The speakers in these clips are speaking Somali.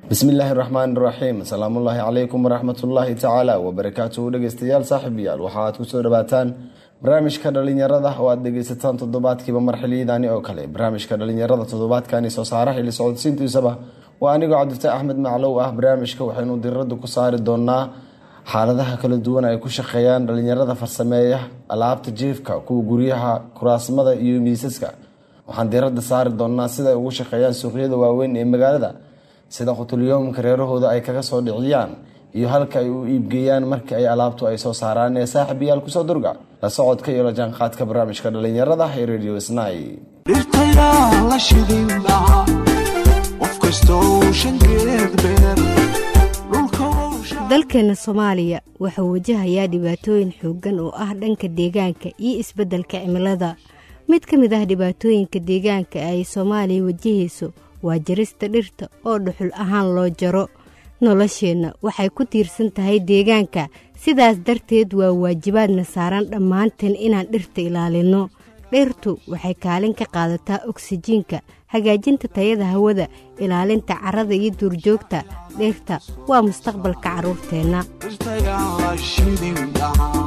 bismillaahi raxmaan raxiim asalaamullaahi calaykum waraxmatullaahi tacaala wabarakaatuhu dhegeystayaal saaxiibayaal waxa aad kusoo dhawaataan barnaamijka dhalinyarada oo aad dhegeysataan toddobaadkiiba marxiliyadaani oo kale barnaamijka dhalinyarada toddobaadkani soo saaraha ili socodsiintiisaba waa anigoo cabdifatax axmed maclow ah barnaamijka waxaynu diradda ku saari doonaa xaaladaha kala duwan ay ku shaqeeyaan dhalinyarada farsameeya alaabta jiifka kuwa guryaha kuraasmada iyo miisaska waxaan diradda saari doonaa sida ay ugu shaqeeyaan suuqyada waaweyn ee magaalada sida qutulyoomka reerahooda ay kaga soo dhiciyaan iyo halka ay u iibgeeyaan markii ay alaabtu ay soo saaraan ee saaxiibayaal kusoo durga la socodka iyo la jaanqaadka barnaamijka dhalinyarada ee radio snai dhirtayaa la shidin lahaa qof kastoo shangeed beer dalkeena soomaaliya wuxuu wajahayaa dhibaatooyin xooggan oo ah dhanka deegaanka iyo isbeddelka cimilada mid ka mid ah dhibaatooyinka deegaanka ay soomaaliya wajahayso waa jarista dhirta oo dhuxul ahaan loo jaro nolosheenna waxay ku tiirsan tahay deegaanka sidaas darteed waa waajibaadna saaran dhammaanteen inaan dhirta ilaalinno dhirtu waxay kaalin ka qaadataa oksijiinka hagaajinta tayada hawada ilaalinta carrada iyo duurjoogta dhirta waa mustaqbalka carruurteenna dhirtayaa la shidin lahaa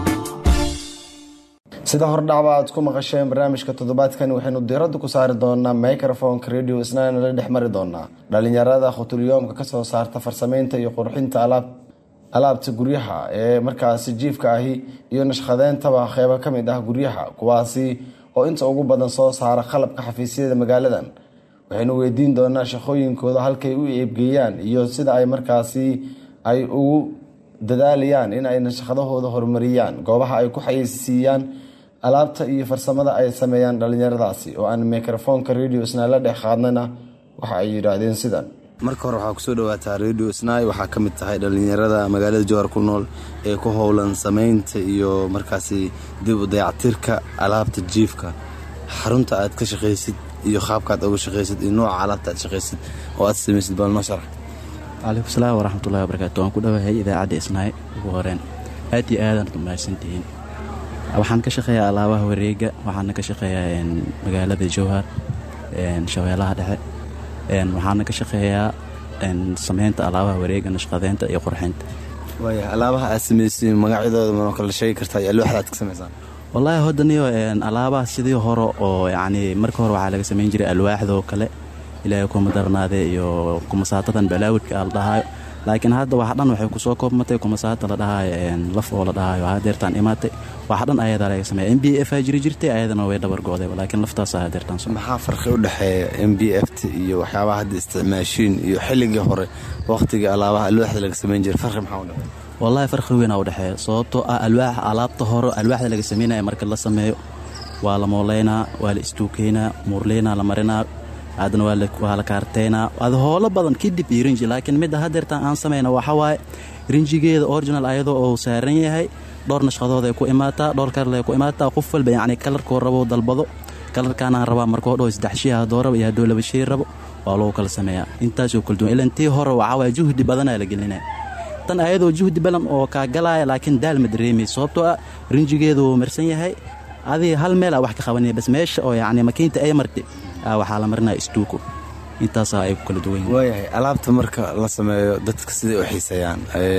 sida hordhacba aad ku maqasheen barnaamijka toddobaadkan waxaynu diradda ku saari doonaa microfonka radio snana la dhex mari doonaa dhalinyarada khutulyoomka kasoo saarta farsameynta iyo qurxinta alaabta guryaha ee markaasi jiifka ahi iyo nashqadeyntaba qeybo ka mid ah guryaha kuwaasi oo inta ugu badan soo saara qalabka xafiisyada magaaladan waxaynu weydiin doonaa shaqooyinkooda halkay u eebgeeyaan iyo sida ay markaasi ay ugu dadaalayaan in ay nashqadahooda horumariyaan goobaha ay ku xayeysiiyaan alaabta iyo farsamada ay sameeyaan dhalinyaradaasi oo aan microfonka radio sna la dhex qaadnana waxa ay yidhaahdeen sidan marka hore waxaa kusoo dhawaataa radio snai waxaa ka mid tahay dhalinyarada magaalada jowhar ku nool ee ku howlan sameynta iyo markaasi dib u dayactirka alaabta jiifka xarunta aad ka shaqaysid iyo qaabkaaad uga shaqaysid iyo nooca alaabta aad shaqaysid oo aad samaysid bal noo sharax calaykum salaam waraxmatullahi wabarakaatu waan ku dhawahay idaacadda isnaay ugu horeen aad iyo aadaad mahadsantihiin waxaan ka shaqeeyaa alaabaha wareega waxaana ka shaqeeyaa magaalada jowhar shabeelaha dhexe waxaana ka shaqeeyaa sameynta alaabaha wareega nashqadeynta iyo qurxinta waaya alaabaha aad samaysay magacyadooda manoo kala sheegi kartaa iyo alwaaxda aad ka samaysaan wallaahi hoddaniyo alaabaha sidii hore oo yacni marka hore waxaa laga samayn jiray alwaaxdoo kale ilaahay kuma darnaade iyo kumasaatadan balaawidka a la dhahaayo laakiin hadda waxa dhan waxay kusoo koobmatay kumasaata la dhahaayo laf oo la dhahaayo hadeertaan imaatay waxa dhan ayadaa laga sameeya m b f aa jiri jirtay ayadana way dhabar go'dayba laakiin laftaasa hadeertaan maxaa farqi u dhexeeya m b f t iyo waxyaabaha hadda isticmaashiin iyo xilligii hore wakhtigii alaabaha alwaaxda laga samayn jiray farqi maxaa u dhexeeya wallaahi farqi weynaa u dhexeeya sababtoo ah alwaax alaabta hore alwaaxda laga samaynaya marka la sameeyo waa la mooleynaa waa la istuukeynaa muurleynaa la marinaa haddana waa la kaarteynaa ad hoolo badan kadib iyo rinji laakiin midda hadeertaan aan samayna waxa waaye rinjigeeda original ayadoo uu saaran yahay dhowr nashqadood ay ku imaataa dhowr karle ku imaataa qof walba yacni kalarkoo rabo dalbado kalarkaanaan rabaa markoo dhow saddex shii haddoo rabo iyo haddoo laba shii rabo waa lagu kala sameeyaa intaasoo kala duwan ilan tii hore waxaa waaye juhdi badanaa la gelinaya tan ayadoo juhdi badan oo kaa galaaya laakiin daal ma dareemay sababtoo ah rinjigeedu wuu marsan yahay adii hal meel aa wax ka qabanaya bas meesha oo yacni makiinta ay martay waxaa la marinaya istuuko intaasaa ay ku kala duwan yihin waayahay alaabta marka la sameeyo dadka siday u xiiseeyaan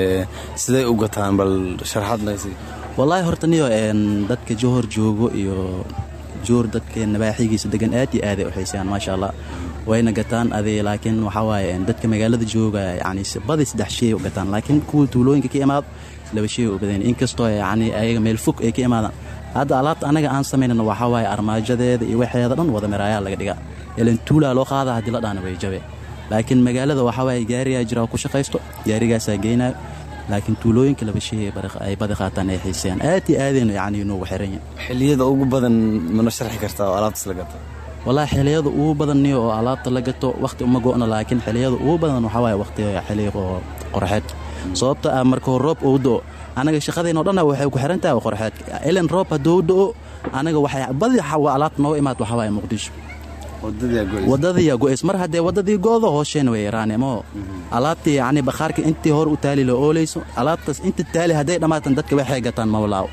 siday u gataan bal sharaxaad nagasi wallaahi horta niyo dadka johor joogo iyo joor dadka nabaaxigiisa degan aad iyo aaday u xiiseeyaan maasha allah wayna gataan adi laakiin waxaa waaye dadka magaalada jooga yani badi saddex shay u gataan laakiin kuwa tuulooyinka ka imaado laba shay u badan inkastoo yani ayaga meel fog ay ka imaadaan hadda alaabta anaga aan samaynana waxaa waaye armaajadeeda iyo waxeeda dhan wada miraayaa laga dhigaa ilan tuulaa loo qaadaa haddii la dhaana way jabe laakiin magaalada waxaa waaye gaarigaa jira ku shaqaysto gaarigaasaa geynayo laakiin tuulooyinka laba shay ay badi qaataan ay xiiseeyaan aad iyo aadaynu yacni inuugu xiran yahay xilliyada ugu badan mana sharxi kartaa oo alaabtaas la gato wallaahi xiliyada ugu badanniyo oo alaabta la gato wakhti uma go'no laakiin xiliyada ugu badan waxaa waaye wakhti xiliya oo qorxeed sababta ah markuu roob uu do'o anaga shaqadeenno dhanna waxay ku xiran tahay qorxeedka ilan roob hadduu do'o anaga waxay badi alaabta nooga imaad waxaa waaye muqdisho wadadiiyaa go'ays mar haddee waddadii go'do hoosheena way yaraane moo alaabtii yacni bakhaarka intii hor u taali la oolayso alaabtaas inta taali hadday dhammaatan dadka waxay gataan mawlaaw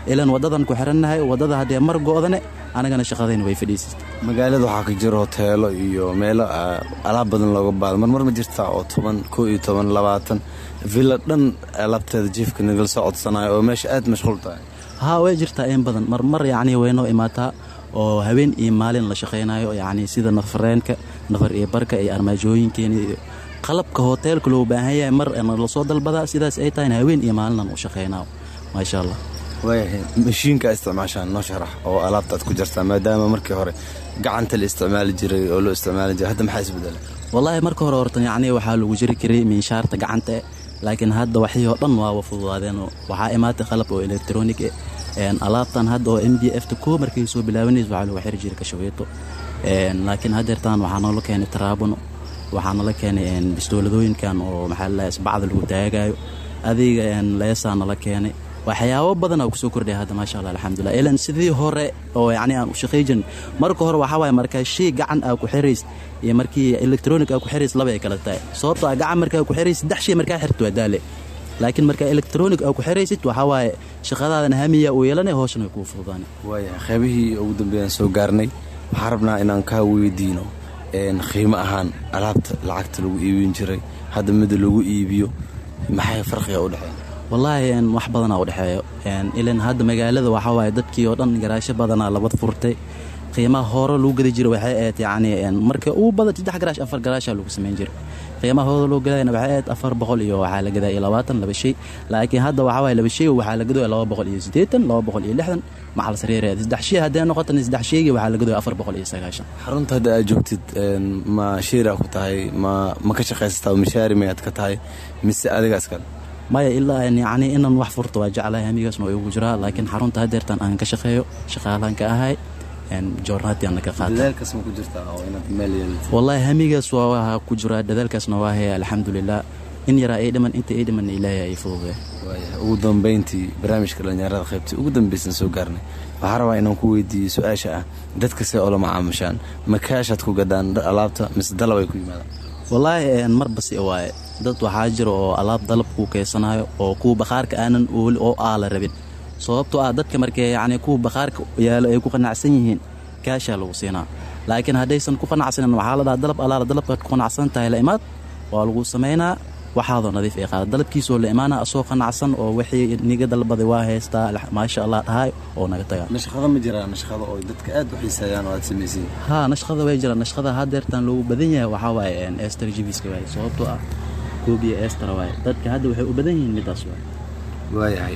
ilan waddadan ku xirannahay waddada haddee mar go'dane anagana shaqadayna way fadhiisata magaalada waxaa ka jira hoteelo iyo meelo alaab badan looga baado marmar ma jirtaa oo toban koo iyo toban labaatan villa dhan alaabteeda jiifka nagala soo codsanayo oo meesha aad mashquul tahay haa way jirtaa in badan marmar yacnii waynoo imaataa oo habeen iyo maalin la shaqaynayo yacnii sida nafareenka nafar iyo barka iyo armaajooyinkeena iyo qalabka hoteelka loo baahan yahay mar lasoo dalbadaa sidaas ay tahayna habeen iyo maalinan u shaqaynayo maasha allah waayahay mashiinka isticmaashaan noo sharax oo alaabta aad ku jartaa maadaama markii hore gacanta la isticmaali jiray oo loo isticmaali jiray hadda maxaa isbedela wallaahi marka hore horta yacnii waxaa lagu jiri jiray miinshaarta gacanta eh laakiin hadda waxii oo dhan waaba fududaadeen waxaa imaatay qalab oo elektronig eh alaabtan hadda oo m b f ta koo markay soo bilaabanaysa waxaa lagu xiri jiray kashaweeto laakiin haddeertaan waxaa noola keenay taraabuno waxaa nala keenay bistooladooyinkan oo maxaa lalahay bacda lagu taagayo adiga leesaa nala keenay waxyaabo badan aa kusoo kordhaya hadda maasha allah alxamdulilah ilan sidii hore oo yacni aan u shaqay jirin marka hore waxaa waaye markaa shay gacan aa ku xirays iyo markii electronic aa ku xirays laba ay kala tahay sababtoo a gacan markaa ku xirays saddex shay markaa xirto waa daale laakiin markaa electronic aa ku xiraysid waxaa waaye shaqadaadana hamiya uu yeelanay hooshana way kuu fududaanay waayahay qaybihii ugu dambeeyaan soo gaarnay waxaa rabnaa inaan kaa weydiino qiimo ahaan alaabta lacagta lagu iibin jiray hadda mida lagu iibiyo maxay farqiga u dhexeeya wallaahi wax badanaa u dhexeeyo ilan hadda magaalada waxaa waaye dadkii oo dhan garaasho badanaa labad furtay qiimaha hore lagu gadi jira waxay ahayd yacni marka ugu badan saddex garaash afar garaashaa lagu samayn jiray qiimaha hore loo gadayna waxay ahayd afar boqol iyo waxaa la gadaa iyo labaatan laba shay laakiin hadda waxaa waaye laba shay waxaa la gadooya laba boqol iyo siddeetan laba boqol iyo lixdan macal sareereed saddex shay haddee noqotana saddex shaygii waxaa la gadooya afar boqol iyo sagaashan xarunta hadda aad joogtid ma shiiraa ku tahay ma ma ka shaqaysataa mishaari mayaad ka tahay mise adiga iskale maya ilaa yacni inaan wax furto waa jeclahay hamigaasna waa igu jiraa laakiin xarunta haddeertan aan ka shaqeeyo shaqaalaan ka ahay joornaatiana ka qaatadadaalkaas ma ku jirtaa oo inaad meel yeelato wallaahi hamigaas waa ku jiraa dadaalkaasna waa haya alxamdulilah in yaraa ay dhiman inta ay dhiman ilaahay ay fududee waaya ugu dambayntii barnaamijka dhallinyarada qaybtii ugu dambaysan soo gaarnay waxaa rabaa inaan ku weydiiyo su-aasha ah dadka see oola macaamushaan ma kaashaad ku gadaan alaabta mise dalab ay ku yimaadaan wallaahi marbasi waaye dad waxaa jira oo alaab dalab kuu keysanayo oo kuwa bakhaarka aanan ooli oo aala rabin sababtoo ah dadka markee yacni kuwa bakhaarka yaalo ay ku qanacsan yihiin kaashaa lagu siinaa laakiin haddaysan ku qanacsanin waxaa la dhaha dalab alaala dalabkaad ku qanacsan tahay la imaad waa lagu samaynaa waxaadoo nadiif ay qaada dalabkiisoo la imaana asoo qanacsan oo wixii niga dalbaday waa haystaa maasha allah dhahay oo naga tagaa nashqada ma jiraa nashqada oo dadka aad u xiiseeyaan oo aad samaysiin haa nashqada way jiraan nashqada haddeertaan loogu badan yahay waxaa waaye ester jibiska waaye sababtoo ah koobiya ester waaye dadka hadda waxay u badan yihiin midaas waaye waayahay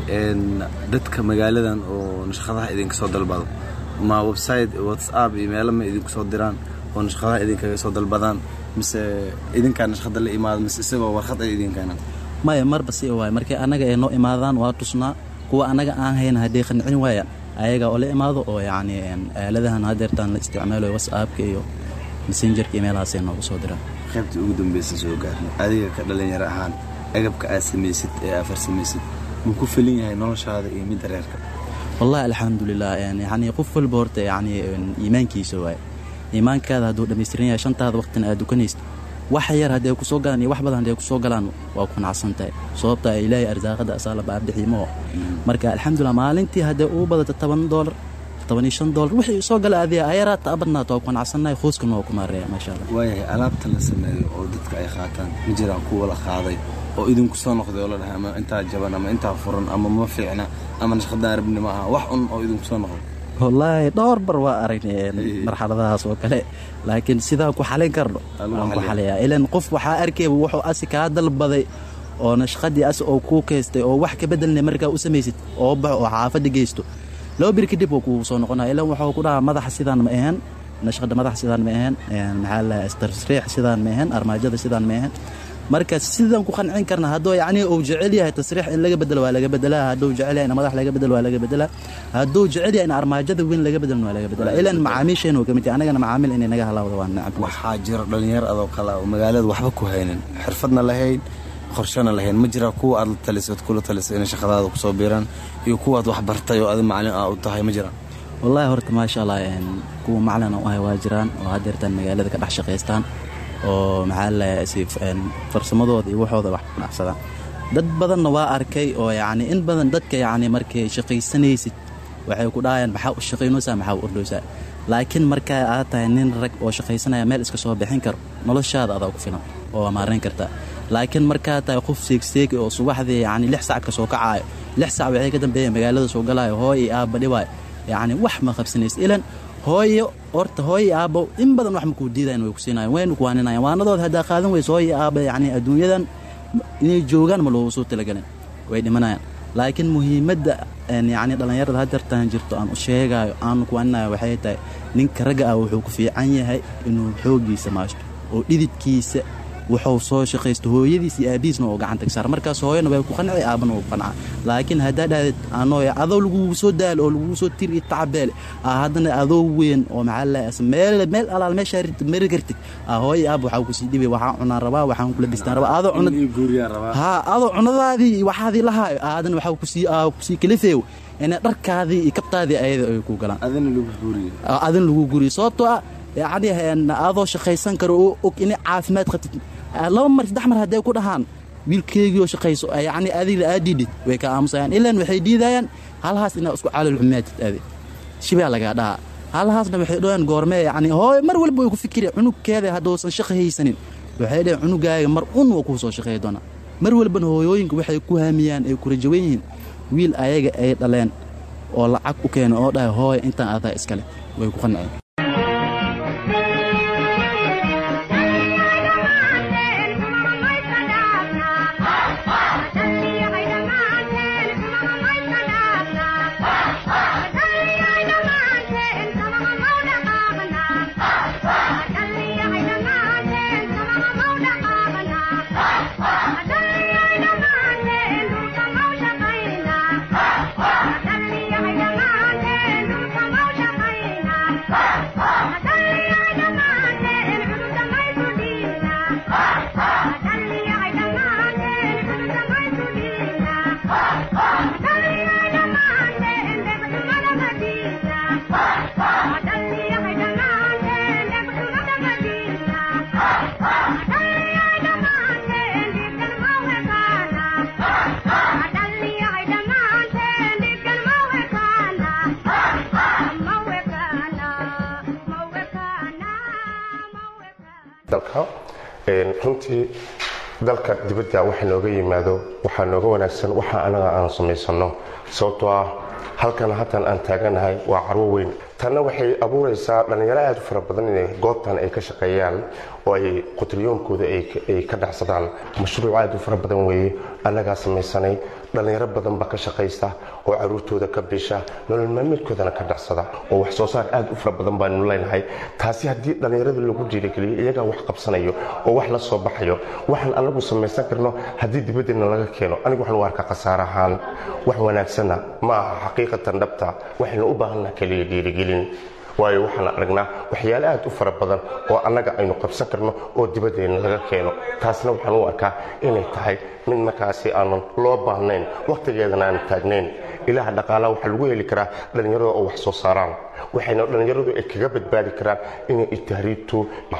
dadka magaaladan oo nashqadaha idinka soo dalbado ma website whatsapp iyo meelo ma idinku soo diraan oo nashqadaha idinkaga soo dalbadaan mise idinkaa nashqada la imaado mise isagoo warqad ay idinkeenaan maya marba si waaye markii annaga ay noo imaadaan waa tusnaa kuwa annaga aan hayna hadday qancin waayaan ayaga oo la imaado oo yacni aaladahan haddeertaan la isticmaalayo whatsappka iyo messengerka iyo meelahaasay noogu soo diraan qaybtii ugu dambaysa soo gaarnay adiga ka dhalinyaro ahaan agabka aad samaysid ee aad farsamaysid ma ku filin yahay noloshaada iyo midda reerka wallahi alxamdulilah yacni qof walba horta yacni iimaankiisa waaye iimaankaada hadduu dhammaystiran yahay shantaada waqtina aad dukanaysid wax yar hadday kusoo galaan iyo wax badan hadday kusoo galaan waa ku nacsan tahay sababta ilaahay arsaaqada asaala baabixiimo marka alxamdulilah maalintii hadday ugu badato toban doolar toban iyo shan doolar wixii soo gala adiga ayaraata abadnaata waa ku nacsannahay qoyskana waa ku maareeya maasha allah waayahay alaabta la sameeyo oo dadka ay qaataan ma jiraan kuwa la qaaday oo idinku soo noqday oo la dhahay ama intaa jaban ama intaa furan ama ma fiicna ama nashqadaan rabni ma aha wax un oo idinku soo noqday wallaahi dhowr bar waa aragnay marxaladahaas oo kale laakiin sidaa ku xalin karno waan ku xaliyaa ilan qof waxaa arkayba wuxuu asi kaa dalbaday oo nashqadii asi oo kuu kaystay oo wax ka bedelnay markaa u samaysid oo baxo oo xaafadda geysto laba bir kadib waa kuu soo noqonaya ilan wuxuu ku dhahaa madaxa sidaan ma ahaen nashqada madaxa sidaan ma ahaen maxaa la tasriix sidaan ma ahaen armaajada sidaan ma ahaen marka sidaan ku qancin karna hadduu yacni uu jecel yahay tasriix in laga bedelo waa laga bedelaa hadduu jecel yahay in madax laga bedelo waa laga bedelaa hadduu jecel yahay in armaajada weyn laga bedelna waa laga bedelaa ilan macaamiisheenu ka mid yahay anagana macaamiil inay naga halaawda waa nacab waxaa jira dhalinyaro adoo kale oo magaalada waxba ku haynin xirfadna lahayn qorshana lahayn ma jiraa kuwa aad la talisad kula talisay inay shaqadaada kusoo biiraan iyo kuwaad wax bartay oo adi macalin ah u tahay ma jiraan wallaahi horta maasha allah kuwa macalin u ahay waa jiraan oo haddeertaan magaalada ka dhex shaqaystaan oo maxaa lalahay farsamadooda iyo waxooda wax ku dhacsadaan dad badanna waa arkay oo yacni in badan dadka yacni markay shaqaysanaysid waxay ku dhahayaan maxaa u shaqaynaysaa maxaa u ordhaysaa laakiin markaa aad tahay nin rag oo shaqaysanaya meel iska soo bixin karo noloshaada adaa ku filan oo maarayn kartaa laakiin markaa tahay qof seegseegi oo subaxdii yacni lix sac ka soo kacaayo lix sac waxay ka dambeeyeen magaalada soo galaayo hooy iyo aabba dhibaayo yacni wax ma qabsanaysa ilan hooyo horta hooyo aabbo in badan wax makuu diidayan way ku siinayan waynu kuwaaninayan waanadood haddaa qaadan weyso hooyo aabba yacni adduunyadan inay joogaan ma loogu soo talagelin way dhimanayaan laakiin muhiimadda yacni dhallinyarada hadeertaan jirto aan u sheegaayo aanu kuwaaninayo waxay tahay ninka ragga ah wuxuu ku fiican yahay inuu xooggiisa maashto oo dhididkiisa wuxuu soo shaqaysto hooyadiis iyo aabihiisna oo gacanta ka saar markaas hooyana way ku qanci aabana wuu qanca laakiin haddaa dhahdeed anooy adoo lagugu soo daalo oo lagugu soo tiri tacabeele aa haddana adoo weyn oo maxaa laas meel meel alaal meeshaa mari kartid aa hooyo aab waxaa kusii dhibay waxaan cunaan rabaa waxaan kula bistaan rabaa adoo cunad haa adoo cunadaadii iyo waxaadii lahaayo haddana waxaa kusii aa kusii kalifeeyo inay dharkaadii iyo kabtaadii ayada ay ku galaan adin lagu guriyo sababtoo ah yacni adoo shaqaysan karo oo og inay caafimaad qabtid laba mar saddex mar hadday ku dhahaan wiilkeegiioo shaqayso yacni adiga aad dhiidhid way ka aamusayaan ilaan waxay diidayaan halhaas inaa isku caalal xumaatid adi shibaa lagaa dhahaa halhaasna waxay dhahayaan goormee yacni hooy mar walba way ku fikireen cunugkeeda hadduusan shaqo haysanin waxay dhaheen cunugaaga mar un waa kuu soo shaqeey doonaa mar walbana hooyooyinka waxay ku haamiyaan ay ku rajawan yihiin wiil ayaga ay dhaleen oo lacag u keena oo dhahay hooy intaan adaa iskale way ku qanceen dalka runtii dalka dibadda waxa nooga yimaado waxaa nooga wanaagsan waxa anaga aan samaysano sababtoo ah halkan hatan aan taaganahay waa carwo weyn tanna waxay abuuraysaa dhallinyaro aad u fara badan inay goobtan ay ka shaqeeyaan oo ay qutriyoonkooda ay ka dhacsadaan mashruuc aad u fara badan weeye annagaa samaysanay dhallinyaro badan baa ka shaqaysta oo caruurtooda ka bisha nolol maalmeedkoodana ka dhacsada oo wax soo saar aad u fara badan baanu leenahay taasi haddii dhallinyarada lagu dhiirigeliyo iyagaa wax qabsanayo oo wax la soo baxayo waxaan anagu samaysan karno haddii dibaddeena laga keeno anigu waxaan u arkaa khasaar ahaan wax wanaagsanna ma aha xaqiiqatan dhabta waxaynu u baahannaha keliya dhiirigelin waayo waxaan aragnaa waxyaale aad u fara badan oo annaga aynu qabsan karno oo dibaddeena laga keeno taasna waxaan u arkaa inay tahay mid markaasi aanan loo baahnayn wakhtigeedana aan taagnayn ilaha dhaqaalaha waxaa lagu heli karaa dhallinyarada oo wax soo saaraan waxayna dhallinyaradu ay kaga badbaadi karaan inay itahriibtu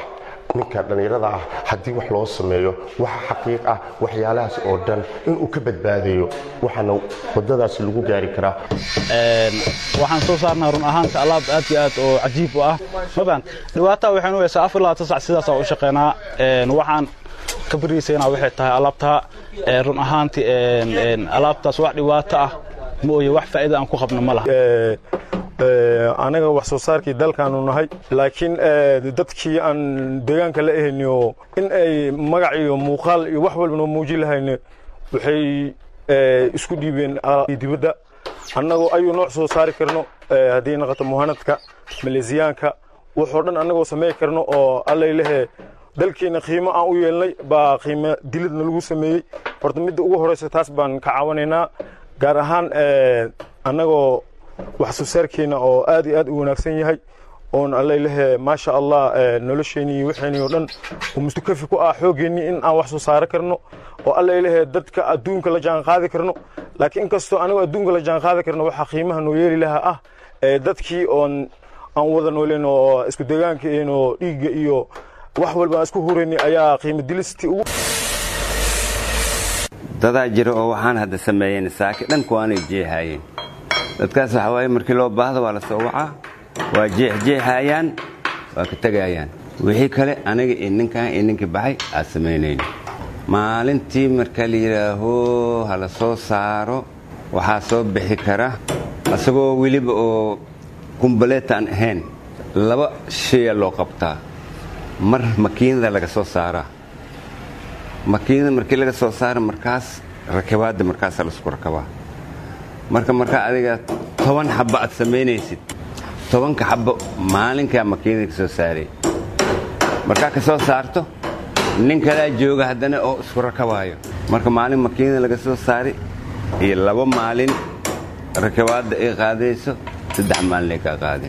ninka dhallinyarada ah haddii wax loo sameeyo waxa xaqiiq ah waxyaalahaas oo dhan inuu ka badbaadayo waxaana wadadaasi lagu gaari karaa waxaan soo saarnaa run ahaanta alaab aad iyo aad oo cajiib u ah maban dhibaataa waxaynu haysaa afar labaatan sac sidaasaa u shaqeynaa waxaan ka bariisaynaa waxay tahay alaabta run ahaantii alaabtaas wax dhibaato ah ma oye wax faa'iida aan ku qabno ma laha anaga wax soo saarkii dalkaanu nahay laakiin dadkii aan deegaanka la ahayniyo in ay magac iyo muuqaal iyo wax walba noo muujin lahayne waxay isku dhiibeen dibadda annagoo ayuu nooc soo saari karno haddii noqoto muhanadka maleesiyaanka waxoo dhan annagoo samey karno oo allaylehe dalkiina qiimo aan u yeelnay baa qiimo diladna lagu sameeyey horta midda ugu horeysa taas baan ka caawinaynaa gaar ahaan annagoo wax soo saarkeena oo aad iyo aad u wanaagsan yahay oon allaylehe maasha allah nolosheenii waxeenii oo dhan uu mustukafi ku ah xoogeennii in aan wax soo saaro karno oo allaylehe dadka adduunka la jaan qaadi karno laakiin inkastoo anigoo adduunka la jaan qaadi karno waxaa qiimaha noo yeeli lahaa ah dadkii oon aan wada nooleen oo isku deegaanka oo dhiigga iyo wax walba aan isku huraynay ayaa qiimo dilistii ugu dadaa jira oo waxaan hadda sameeyeen saaki dhanku aanay jeehaayeen dadkaas waxaa waaye markii loo baahdo waa la soo wacaa waa jeexjeexayaan waa ka tegayaan wixii kale aniga iyo ninkan iyo ninkii baxay aad samaynayno maalintii marka la yidhaaho ha la soo saaro waxaa soo bixi kara asagoo weliba oo kumbaleet aan ahayn laba shaya loo qabtaa mar makiinada laga soo saaraa makiinada markii laga soo saara markaas rakabaadda markaasa laisku rakabaa marka markaa adiga toban xabba aad samaynaysid tobanka xabbo maalinkaa makiinada ka soo saaray markaa ka soo saarto nin kalaa jooga haddana oo isku rakabaayo marka maalin makiinada laga soo saaray iyo laba maalin rakabaadda ay qaadayso saddex maalin ay kaa qaadayso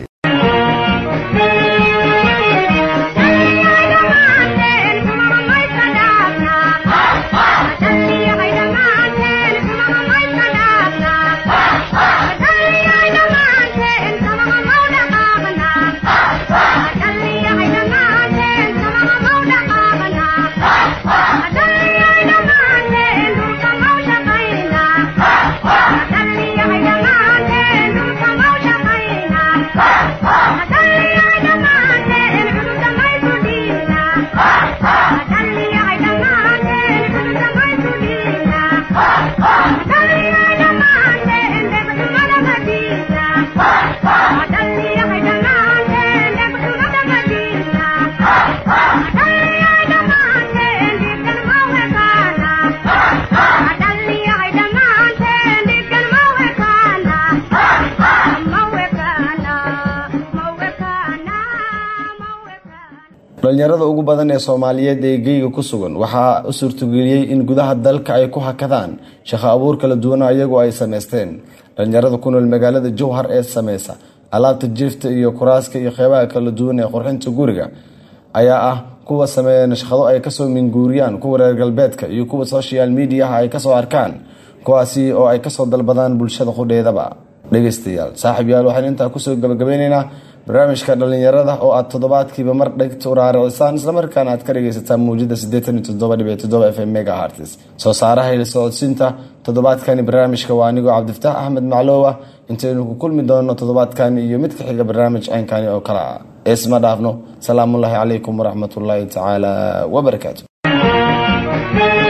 dhalinyarada ugu badan ee soomaaliyeed ee geyga ku sugan waxaa u suurtageliyey in gudaha dalka ay ku hakadaan shaqo abuur kala duwana iyagoo ay samaysteen dhalinyarada ku nool magaalada jowhar ee sameysa alaabta jiifta iyo kuraaska iyo qeybaha kala duwan ee qurxinta guriga ayaa ah kuwa sameeya nashqado ay kasoo minguuriyaan kuwa reer galbeedka iyo kuwa social mediaha ay kasoo arkaan kuwaasi oo ay kasoo dalbadaan bulshada qudheedaba dhegeystayaal saaxiib yaal waxaan intaa kusoo gabagabeyneynaa barnaamijka dhalinyarada oo aad toddobaadkiiba mar dhegta u raaracisaan islamarkaana aad ka dhegeysataan muujada f m megaharts soo saaraha il socodsiinta toddobaadkani barnaamijka waa anigoo cabdifataax axmed macloowa intaynu ku kulmi doono toddobaadkani iyo mid ka xiga barnaamij ceynkani oo kale ah eesma dhaafno salaamullaahi calaykum waraxmatullaahi tacaala wabarakaatu